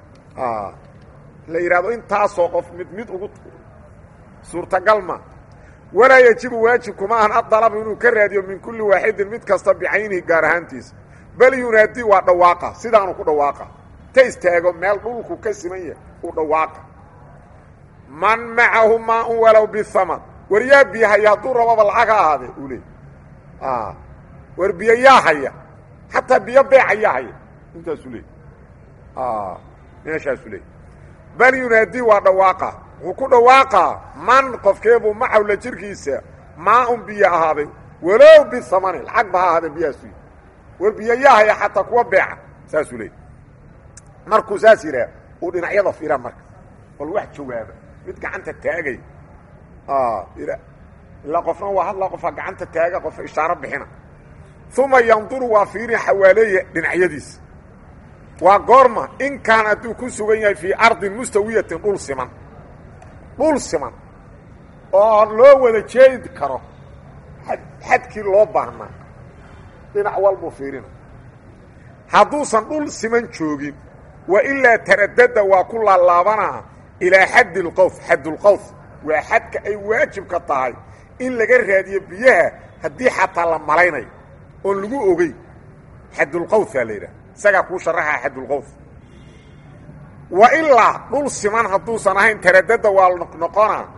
A: la yidhahdo intaasoo qof mid mid ugu suurtagal ma walaa yejibu waajib kuma ahan adalabu inuu ka raadiyo min kulli waaxidin mid kasta bicaynihi gaar ahaantiisa bal yunaadi waa dhawaaqa sidaanu ku dhawaaqa ta istaago meel dhulku ka siman yahay u dhawaaqa man macahu maaun walow bihamar war yaa biyo haya hadduu rababa lacag ha ahaadee uu leey war biyo yaa haya xataa biyo beeca yaa haya intaasuu leey meeshaasuu leey bal yunaadi waa dhawaaqa wuxuu ku dhawaaqaa man qofkeebuu macahu la jirkiisa maa-un biyo ahaaday walow bihamani lacag ba ha ahaadee biyahaasu war biyo yaa haya xataa kuwa beeca saasuu leey markuu saas yidhaah uu dhinacyada firaa marka bal wax jawaaba mid gacanta taagay ilaa qofna waa hadlaa qofaa gacanta taaga qofa ishaaro bixina uma yanduru waa fiirin xawaaleeya dhinacyadiisa waa goorma in kaan hadduu ku sugan yahay fii ardin mustawiyatin dhul siman dhul siman oo loo wada jeedi karo ad xadkii loo baahnaa dhinac walbuu fiirina hadduusan dhul siman joogin wa ilaa taradada waa ku laalaabanaa ilaa xaddi lqowf xaddulqowf waa xadka ay waajibka tahay in laga raadiyo biyaha haddii xataa la malaynayo oon lagu ogey xaddulqowfaa la yidhaha isagaa kuu sharaxaa xaddulqowf wa ilaa dhul siman hadduusan ahayn taradada waa noqonaa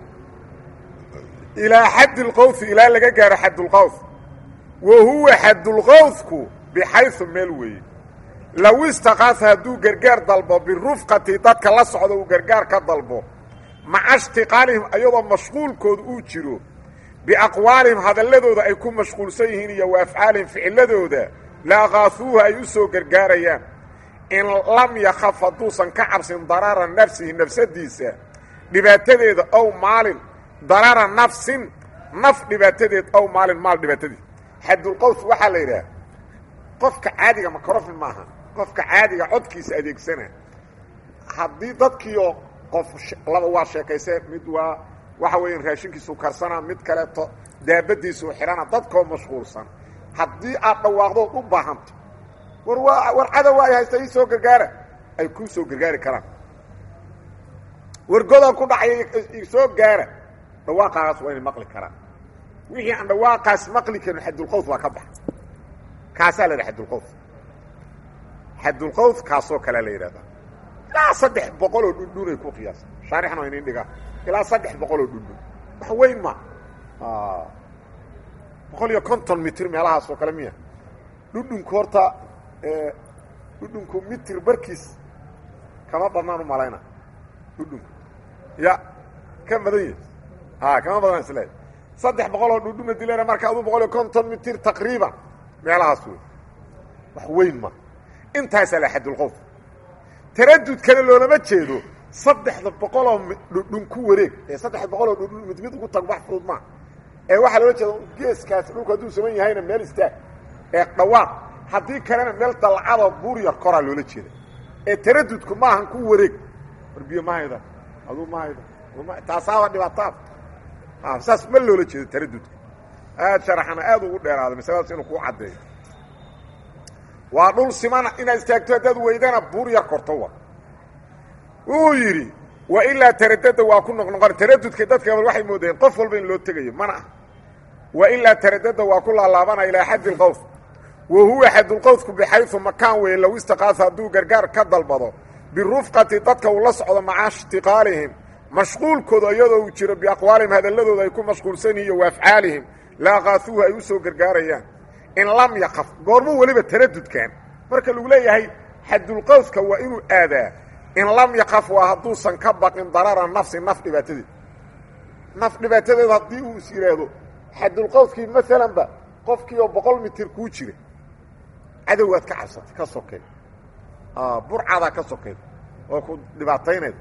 A: ilaa xaddi lqowfi ilaa laga gaaro xaddulqowf wa huwa xaddulqowfku bixayu meel weeye low istaqaasa hadduu gargaar dalbo birufqati dadka la socda uu gargaar ka dalbo maca ishtiqaalihim ayadoo mashquulkooda uu jiro biaqwaalihim hadalladooda ay ku mashquulsan yihiin iyo wa afcaalihim ficiladooda la aqaahuuha ay u soo gargaarayaan in lam yakhaf hadduusan ka cabsin darara nafsihi nafsadiisa dhibaatadeeda ow maalin darara nafsin naf dhibaatadeed ow maalin maal dhibaatadeed xadulqowf waxaa la yidhaha qofka caadiga macrofin maaha qofka caadiga codkiisa adeegsana haddii dadkiioo qof laba waa sheekaysee mid waa waxa weeya raashinkiisu karsanaa mid kaleeto daabadiisuu xidhana dadkoo mashquulsan haddii aad dhawaaqdood u baahanto war waa war cadow ay haysta ii soo gargaara ay kuu soo gargaari karaan war godaan ku dhacay soo gaara dhawaaqaagaas waa inay maqli karaan wixii aan dhawaaqaas maqli karin xadulqowf waa ka baxa kaasaa la yidhaha xadulqowf xadulqowf kaasoo kalea la yidhahdaa ilaa saddex boqol oo dhundhunay ku qiyaasa shaarixna waa inin dhigaa ilaa saddex boqol oo dhundhun wax weyn ma boqol iyo konton mitr meelahaas oo kale miya dhudhunku horta dhudhunku mitr barkiis kama badnaan u malayna dhudhunku ya ka badan yahi a kama badan isle saddex boqol oo dhundhuna dilana marka aduu boqol iyo konton mitr taqriiban meelahaas wey wax weyn ma intaasaa la xadulqowf taradudkana loolama jeedo saddexda boqoloo dhudhun ku wareeg ee saddexda boqoloo dhudhun mid mid ugu tago wax fudud maa ee waxaa loola jeeda geeskaas dhulku hadduu saman yahayna meel istaag ee dhawaaq haddii kalena meel dalcadoo buur yar koraa loola jeeda ee taradudku maahan ku wareeg war biyo ma hayda aduu ma hayda taasaaba dhibaataad saas ma loola jeedo taradudka aad sharaxana aad ugu dheeraada masaladaas inuu kuu caddeeyo waa dhul simana inaad istaagto haddaad weydana buur yar korto wa wuxuu yidhi wa ilaa taradada waa ku noqnoqon taradudka dadka gabal waxay moodeen qof walba in loo tegayo mana ah wa ilaa taradada waa ku laalaabana ilaa xaddi lqowf wa huwa xadulqowfku bixayu makaan weeye low istaqaasa hadduu gargaar ka dalbado birufqati dadka uu la socdo maca ishtiqaalihim mashquulkooda iyadoo uu jiro biaqwaalihim hadalladooda ay ku mashquulsan yihiin wa afcaalihim la aqaasuuhu ay u soo gargaarayaan in lam yaqaf goormuu weliba taradudkan marka lagu leeyahay xadulqowfka waa inuu aadaa in lam yakaf waa hadduusan ka baqin darara nafsi naf dhibaatadeed naf dhibaatadeed haddii uu is yidhaahdo xadulqowskii maalanba qofkii oo boqol mitir kuu jira cadowgaad ka cabsatay ka sokeed burcadaa ka sokeed oo ku dhibaataynayda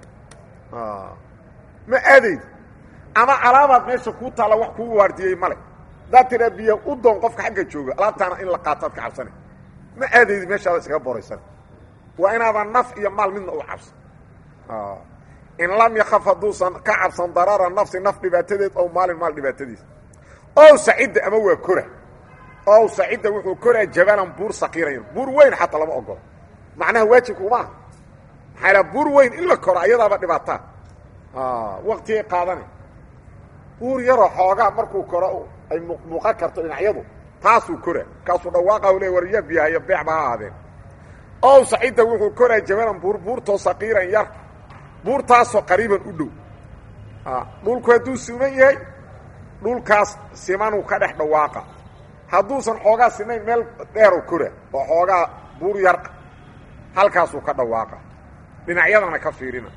A: ma aadayd ama alaabaad meesha kuu taalla wax kuu waardiyey male haddaad tiraa biyo u doon qofka xagga jooga alaabtaana in la qaataad ka cabsanay ma aadaydi meeshaada iskaga boraysan waa inaadan naf iyo maal midna u cabsan in lam yakaf hadduusan ka cabsan darara nafsi naf dhibaatadeed ow maalin maal dhibaatadiisa ow sacidda ama waa kora ow sacidda wuxuu koraa jabalan buur sakiirayn buur weyn xataa lama ogolo macnaha waajibka umaaha maxaa ydhaha buur weyn in la koro ayadaaba dhibaataa waktigay qaadana buur yaroo xoogaa markuu koro ay muuqan karto dhinacyadu taasuu koraa kaasuu dhawaaqa le warya biyahayo beecba ha ahaadeen ow sacidda wuxuu koraa jabalan buur buurtoo sakiiran yar buurtaasoo qariiban u dhow dhulku hadduu siman yahay dhulkaas simanuu ka dhex dhawaaqa hadduusan xoogaa sinayn meel dheeroo kora oo xoogaa buur yar halkaasuu ka dhawaaqa dhinacyadana ka fiirina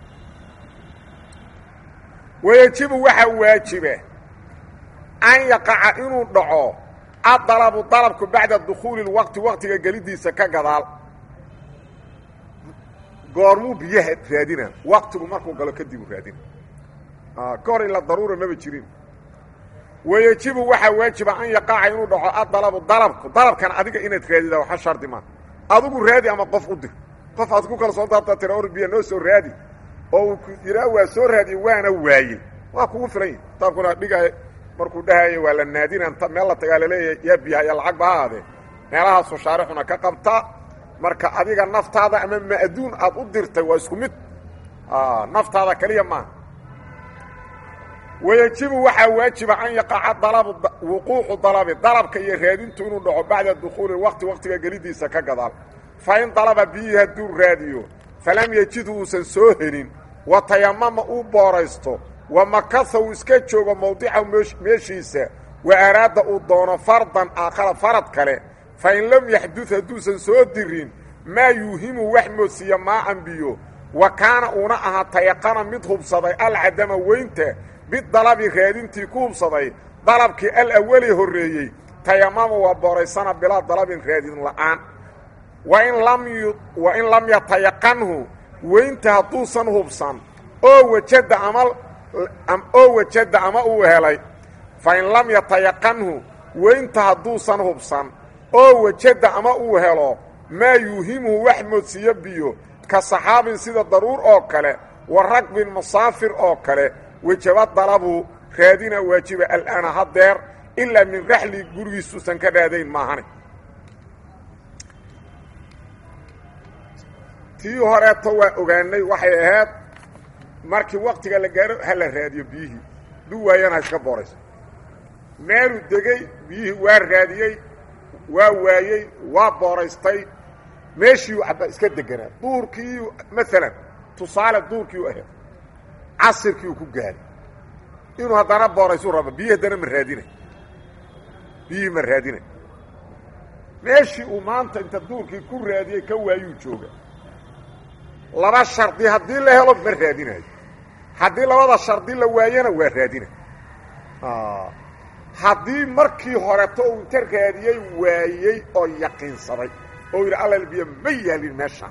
A: wayajibu waxaa waajiba an yaqaca inuu dhaco adalabu dalabku bacda dukhuuli lwaqti waqtiga gelidiisa ka gadaal goormuu biyaha raadina waqtigu markuu galo kadibu raadina ka hor ila daruura maba jirin wayajibu waxaa waajiba an yaqaca inuu dhaco adalabu dalabku dalabkan adiga inaad raadida waxa shardi maa adigu raadi ama qof u dir qof aad ku kalsoon taata tira or biya noo soo raadi oo uu yiraa waa soo raadiye waana waayey waa kugu filan yahi kitaabkuna dhigaay markuu dhahayo waa la naadina inta meel la tagaa laleeyahay yaa biyaha iyo lacag ba ha aadee meelahaasoo shaarixuna ka qabta marka adiga naftaada ama ma'duun aad u dirtay waa isku mid naftaada keliya maaha wayajibu waxaa waajiba an yaqaca dalabu wuquucu dalabi dalabka iyo raadintu inuu dhaco bacda dukhuuli waqti waqtiga gelidiisa ka gadaal fa in dalaba biyii hadduu raadiyo falam yejid uusan soo helin wa tayamama uu booraysto wa makasa uu iska joogo mawdicahu meeshiisa wa araada uu doono fardan aakhara farad kale fa in lam yaxdud hadduusan soo dirin maa yuuhimu wax moodsiiya maaan biyo wa kaana uuna ahaa tayaqana mid hubsaday alcadama weynta bidalabi raadintii ku hubsaday dalabkii alawali horreeyey tayamama waa booraysana bilaa dalabin raadin la'aan wa in lam yatayaqanhu weynta hadduusan hubsan oo wajada ama oo wajada ama uu helay fa in lam yatayaqanhu weynta hadduusan hubsan oo wajada ama uu helo maa yuuhimuhu wax moodsiiyo biyo ka saxaabin sida daruur oo kale wa ragbin musaafir oo kale wejaba dalabu raadina waajiba al'aana haddeer ilaa min raxli gurigiisuusan ka raadayn maahane tii horeeto waa ogaanay waxay ahayd markii waktiga la gaaro ha la raadiyo biyihii du waayana ha iska boorayso meeluu degey biyihii waa raadiyey waa waayey waa booraystay meeshiiu aba iska deganaa duurkii maalan tusaale duurkii u ahayd casirkii uu ku gaaray inuu haddana booraysuu raba biyihi haddana ma raadinay biyihii ma raadinay meeshii uu maanta inta duurkii ku raadiyey ka waayuu jooga laba shardi haddii la helo ma raadinayo haddii labada shardi la waayana waa raadina haddii markii horeto uu inta raadiyey waayey oo yaqiinsaday oo yidhi allal biyo ma yaalin meeshaan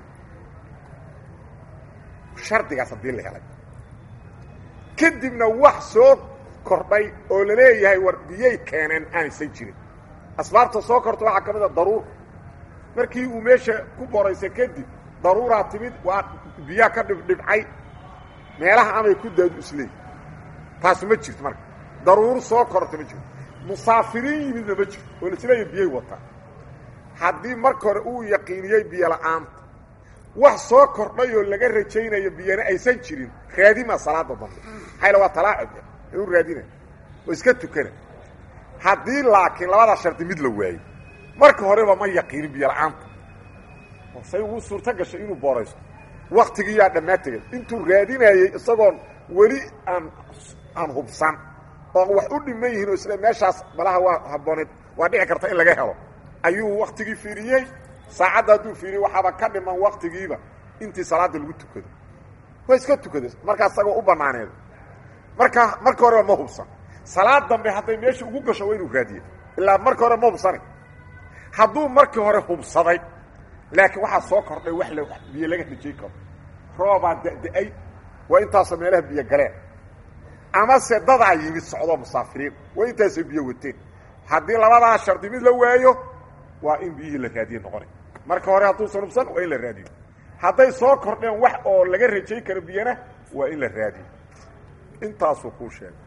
A: shardigaas haddii la helay kadibna wax soo kordhay oo la leeyahay war biyay keeneen aanaysan jirin asbaabta soo korta waxaa ka mid a daruur markii uu meesha ku boraysay kadib daruuraa timid waa biyaa ka dhibdhibcay meelaha amay ku daadu isleey taas ma jirto marka daruur soo korta ma jirto musaafiriin yimidna ma jirto oo laisleeya biyay wataa haddii marka hore uu yaqiiniyey biyo la'aanta wax soo kordhay oo laga rajaynayo biyana aysan jirin raadima salaada dambe maxayla waa talaacub u raadina oo iska tukana haddii laakiin labadaa shardi mid la waayo marka horeba ma yaqiinin biyo la'aanta say ugu suurto gashay inuu booraysto waktigiiyaa dhammaa tegay intuu raadinayey isagoon weli aan aan hubsan oo wax u dhiman yihiin oo isle meeshaas malaha waa habbooneed waa dhici karta in laga helo ayuu waktigii fiiriyey saacadda hadduu fiiriyey waxaaba ka dhiman waktigiiba intii salaadda lagu tukado waa iska tukaday markaa isagoo u banaaneed marka marka horeba ma hubsan salaad dambe hadday meesha ugu gasho waa inuu raadiye ilaa marka hore ma hubsana hadduu markii hore hubsaday laakiin waxaa soo kordhay wax l biyo laga rajay karo roobaa da-da-ay waa intaasoo meelaha biyo galeen amase dadaa yimid socdoo musaafiriin waa intaasoo biyo wateen haddii labadaa shardi mid la waayo waa in biyihii la raadiye noqonay marka hore hadduusan hubsan waa in la raadiyo hadday soo kordheen wax oo laga rajay karo biyana waa in la raadiyo intaasuu kuu sheegay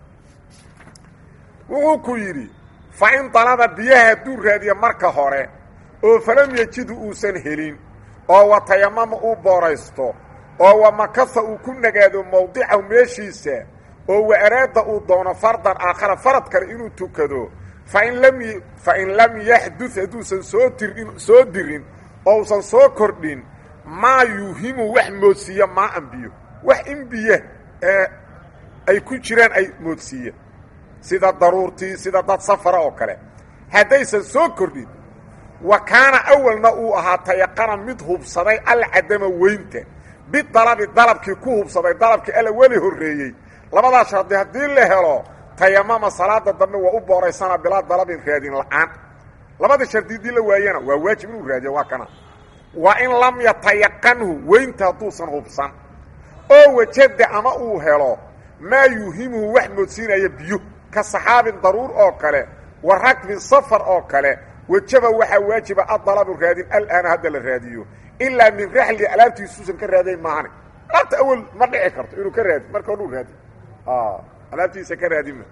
A: wuxuu ku yidhi fa in dalaba biyaha hadduu raadiye marka hore oo falam yejidu uusan helin oo wa tayamama uu booraysto oo wa makasa uu ku nagaado mawdicahu meeshiisa oo wa araada uu doono fardan aakhara farad kale inuu tukado fain lam fain lam yaxdud hadduusan soo tirin soo dirin oo usan soo kordhin maa yuuhimu wax moodsiiya maa an biyo wax in biyo ee ay ku jiraan ay moodsiiya sida daruurtii sida dad safara oo kale haddaysan soo kordhin wa kaana awalna uu ahaa tayaqana mid hubsaday alcadama weynta bidalabi dalabkii ku hubsaday dalabkii alla weli horreeyey labadaa shardi haddii la helo tayamama salaada dambe waa u booraysanaa bilaa dalabin raadin la'aan labada shardi haddii la waayana waa waajib inuu raadiyo waa kana waa in lam yatayaqanhu weynta hadduusan hubsan oo wajada ama uu helo maa yuuhimuhu wax moodsiinaya biyo ka saxaabin daruur oo kale wa rakbin safar oo kale wajaba waxaa waajiba adalabu raadin alaana hadda la raadiyo ilaa min raxli alaabtiisuusan ka raadayn maahane alaabta awel ma dhici karto inuu ka raadi marka odhuu raadi alaabtiisa ka raadima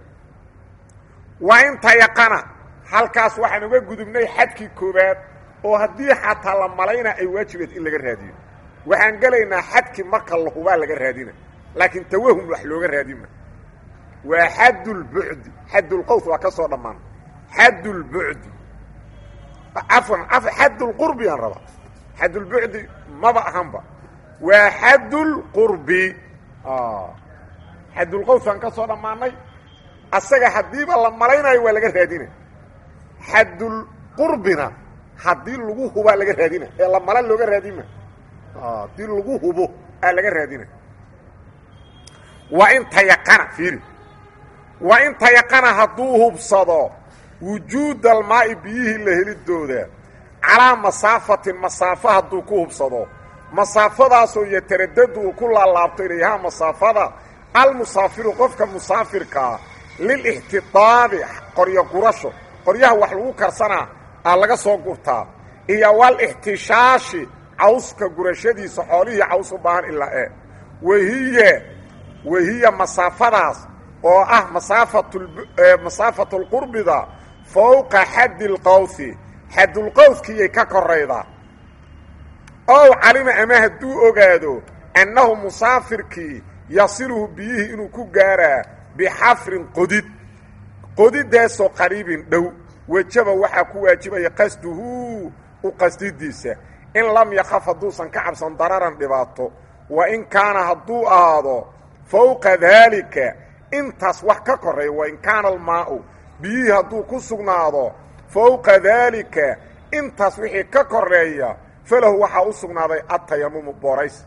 A: waa in tayaqana halkaas waxaan uga gudubnay xadkii koobaad oo haddii xataa la malayna ay waajibeed in laga raadiyo waxaan gelaynaa xadkii marka la hubaa laga raadina laakiin tawahum wax looga raadima waa xaddulbucdi xaddulqaws waa ka soo dhammaan xaddulbucdi cafwan xaddulqurbi aan rabaa xaddulbucdi maba ahanba waa xaddulqurbi xaddulqawsaan ka soo dhammaanay asaga haddiiba la malaynayo waa laga raadina xaddulqurbina haddii lagu hubaa laga raadina ee la mala looga raadima haddii lagu hubo aa laga raadina waa in tayaqana fiiri waa in tayaqana hadduu hubsado wujuuda almaa'i biyihii la helidooda calaa masaafatin masaafo hadduu ku hubsado masaafadaasoo yataradadu uu ku laalaabto ilayhaa masaafada almusaafiru qofka musaafirkaa lilixtidaabi qoryo gurasho qoryaha wax lagu karsanaa aa laga soo gurtaa iyo walixtishaashi cawska gurashadiisa xoolihii caws u baahan ilaa e wahiya wahiya masaafadaas oo ah masaafatulqurbida fowqa xaddi lqawsi xaddulqawskiyay ka koraydaa ow calima ama hadduu ogaado annahu musaafirkii yasiluhu biyihii inuu ku gaaraa bixafrin qodid qodidaasoo qariibin dhow wejaba waxaa ku waajibaya qasduhu u qasdidiisa in lam yakaf hadduusan ka cabsan dararan dhibaato wa in kaana hadduu ahaado fowqa daalika intaas wax ka koreeya wa in kaana almaau biyihii hadduu ku sugnaado fowqa daalika intaas wixii ka koreeya falahu waxaa u sugnaaday atayamumu boorays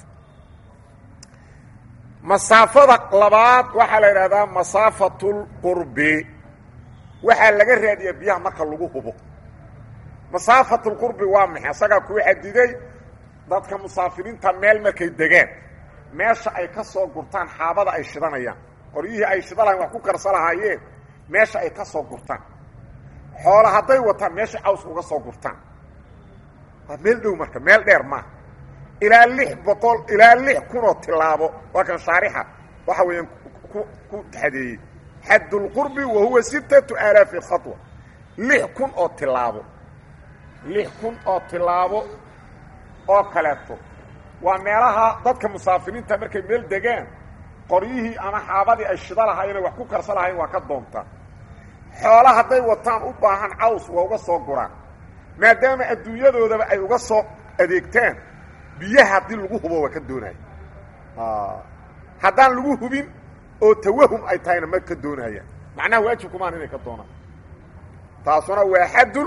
A: masaafada labaad waxaa la yidhahdaa masaafatulqurbi waxaa laga raadiyaa biyaha marka lagu hubo masaafatulqurbi waa maxay asagaa kuu xadiday dadka musaafiriinta meel markay degaan meesha ay ka soo gurtaan xaabada ay shidanayaan qoryihii ay shida lahayn wax ku karsa lahaayeen meesha ay ka soo gurtaan xoola hadday wataan meesha caws uga soo gurtaan waa meel dhow marka meel dheer maaha ilaa lix boqol ilaa lix kunoo tilaabo waa kan shaarixa waxa weeyaan ku xadeeyey xaddulqurbi wa huwa sittatu aalaafi khatwa lix kun oo tilaabo lix kun oo tilaabo oo kaleeto waa meelaha dadka musaafiriinta markay meel degaan qoryihii ama xaabadii ay shida lahaayeen wax ku karsa lahayn waa ka doontaa xoola hadday wataan u baahan caws waa uga soo guraan maadaama adduunyadoodaba ay uga soo adeegtaan biyaha haddii lagu hubo waa ka doonaya haddaan lagu hubin oo tawahum ay tahayna ma ka doonayaan macnaha waajibkumaan inay ka doonaan taasuna waa xaddul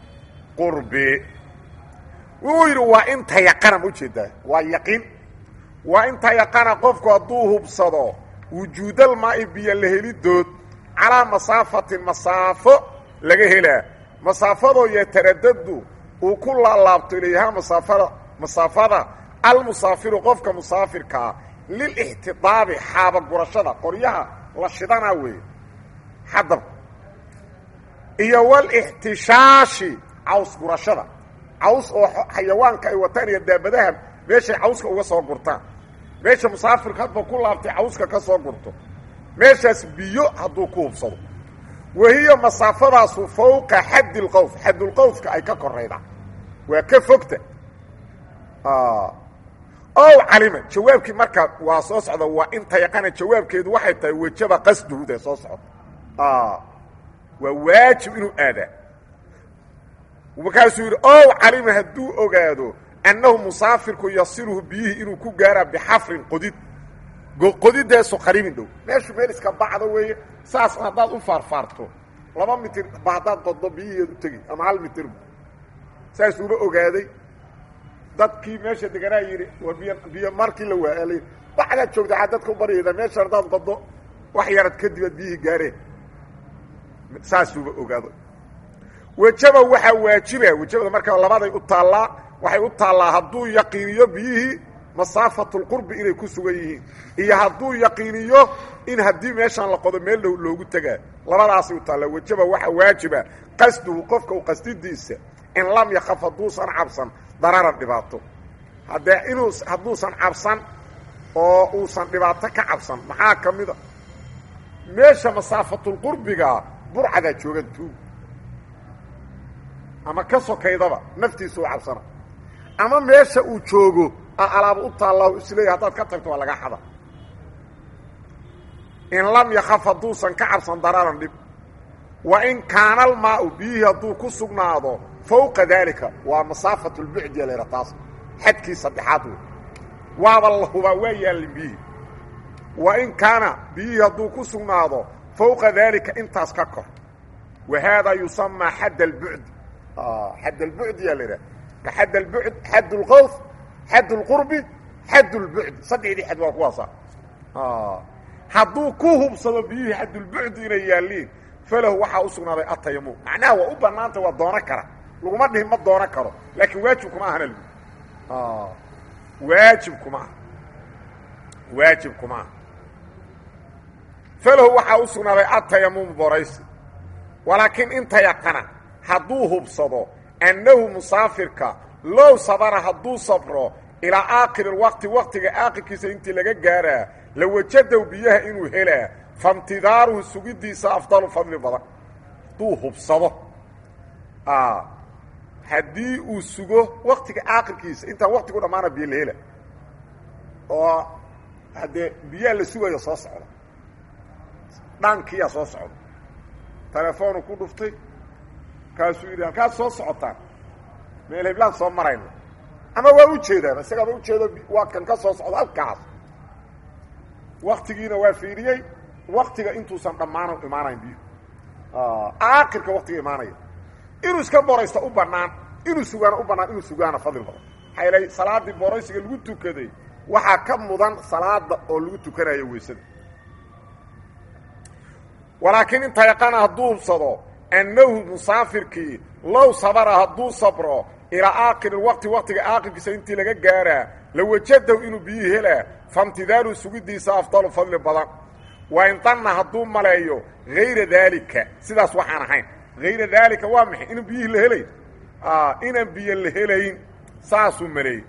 A: qurbi wuxuu yidhi waa in tayaqana ma ujeedaa waa yaqiin waa inta yaqana qofku hadduu hubsado wujuudal maa'i biyo la helidood calaa masaafatin masaafo laga helaa masaafadoo yataradadu uu ku laalaabto ilayhaa masaafada masaafada almusaafiru qofka musaafirkaa lilixtidaabi xaaba gurashada qoryaha la shidanaa weeye xadab iyo walixtishaashi caws gurashada caws oo xayawaanka ay wataan iyo daabadaha meeshay cawska uga soo gurtaan meesha musaafirka hadba ku laabtay cawska ka soo gurto meeshaas biyo hadduu ku hubsado wahiya masaafadaasu fawqa xaddi lqowf xaddulqowfka ay ka koraydaa waa ka fogta ow calima jawaabkii markaa waa soo socda waa inta yaqana jawaabkeedu waxay tahay wejaba qasduhuda soo socda waa waajib inuu aadaa markaasuu yidhi ow calima hadduu ogaado annahu musaafirku yasiluhu biyihii inuu ku gaaraa bixafrin qodid qodidaasu qariibin dhow meeshu meel iska bacda weeye saas haddaad u faarfaarto laba mitir ba haddaad qoddo biyihiiad u tegi ama hal mitirba saasuuba ogaaday dadkii meesha deganaa yidhi war biy biyo markii la waaalay bacdaad joogta aa dadka u baryayda meesha haddaad qoddo wax yarad kadib aad biyihii gaareen saasuuba ogaado wejaba waxaa waajiba wejabada markaa labaday u taallaa waxay u taallaa hadduu yaqiiniyo biyihii masaafatulqurbi inay ku sugan yihiin iyo hadduu yaqiiniyo in haddii meeshaan la qodo meel dhow loogu tegaa labadaasay u taallaa wejaba waxaa waajiba qasduhu qofka u qasdidiisa in lam yakaf hadduusan cabsan dararan dhibaato haddee inuu hadduusan cabsan oo uusan dhibaato ka cabsan maxaa ka mida meesha masaafatulqurbiga burcadaa joogan tuug ama ka sokaydaba naftiisa u cabsana ama meesha uu joogo a alaaba u taalla isleeya haddaad ka tagto waa laga xada in lam yakaf hadduusan ka cabsan dararan dhib wa in kaana almaau biyihii hadduu ku sugnaado fawqa daalika waa masaafat lbucdiya layha taas xadkii saddexaad wey waaba la hubaa waa yaallin biyihii wa in kaana biyihii hadduu ku sugnaado fawqa daalika intaas ka kor wa haadaa yusamaa xadd albucd xadd albucdiya la yidhaha ka xadd albucd xadd lqowf xadd lqurbi xadd lbucdi saddexdii xad waa kuwaasa hadduu ku hubsado biyihii xaddulbucdi inay yaalliin falahu waxaa u sugnaaday atayamum macnaha waa u bannaanta waa doono kara laguma dhihin ma doono karo laakiin waajib kuma ahana lgu waajib kuma aha waajib kuma aha falahu waxaa u sugnaaday atayamum boraysi walaakiin inta yaqana hadduu hubsado annahu musaafirka low sabara hadduu sabro ilaa aakhiri lwaqti waqtiga aakhirkiisa intii laga gaaraa la wajadow biyaha inuu helaa faimtidaaruhu sugidiisa afdalu fadli badan hadduu hubsado haddii uu sugo waktiga aakhirkiisa intaan waktigu dhammaana biyo la hela oo haddee biyaa la sugayo soo socda dhaankiyaa soo socda telefoonu ku dhuftay kaasuu yidhi halkaad soo socotaan meel heblaan soo marayna ama waa u jeedaan isagaaba ujeedo waa kan ka soo socdo halkaas waktigiina waa fiiriyey waktiga intuusan dhammaan imaanayn biyo aakhirka waktiga imaanaya inuu iska boraysta u banaan inuu sugaana u banaan inuu sugaana fadli badan maxaa yeelay salaaddii boraysiga lagu tukaday waxaa ka mudan salaada oo lagu tukanayo weysada walaakiin inta yaqana hadduu hubsado annahu musaafirkii low sabara hadduu sabro ilaa aakhiri waqti waqtiga aakhirkiisa intii laga gaaraa la wajadahu inuu biyihii helaa faimtidaalu sugidiisa afdalu fadli badan wa in danna hadduu maleeyo hayra daalika sidaas waxaan ahayn hayra daalika waa maxay inaan biyihii la helayn inaan biyo la helayn saasuu maleeyey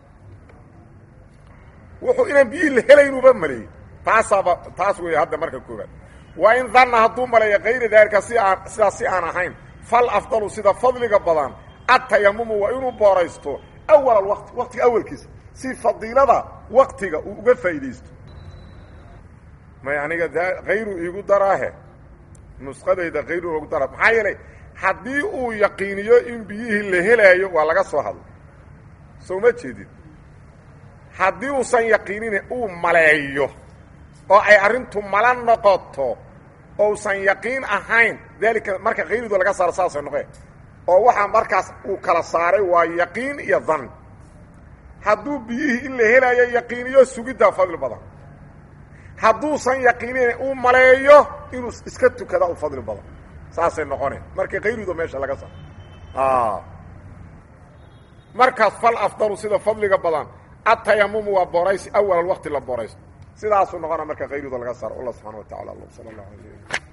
A: wuxuu inaan biyihii la helaynuba maleeyey taasaaba taas weeye hadda marka koobaad wa in danna hadduu maleeyo hayra daalika si aan sidaas si aan ahayn fal afdalu sida fadliga badan atayamumu waa inuu booraysto awal alwaqti waqtiga awalkiisa si fadiilada waktiga uu uga faa'iidaysto may aniga da hayru iigu daraahe nusqadayda hayru igu dara maxaa yeelay haddii uu yaqiiniyo in biyihii la helaayo waa laga soo hadlay soo ma jeedin haddii uusan yaqiinin uu maleeyo oo ay arrintu mala noqoto ousan yaqiin ahayn daalika marka hayridu laga saaro saasay noqee oo waxaa markaas uu kala saaray waa yaqiin iyo dan hadduu biyihii in la helayo yaqiiniyo sugiddaa fadli badan hadduusan yaqiinin uu maleeyo inuu iska tukada u fadli badan saasay noqoneen marka kayruda meesha laga saaro markaas fal afdalu sida fadliga badan atayamumu waa boraysi awal waqti la boraysto sidaasuu noqona marka kayruda laga saaro allah subxana wa tacala alam sala allah alay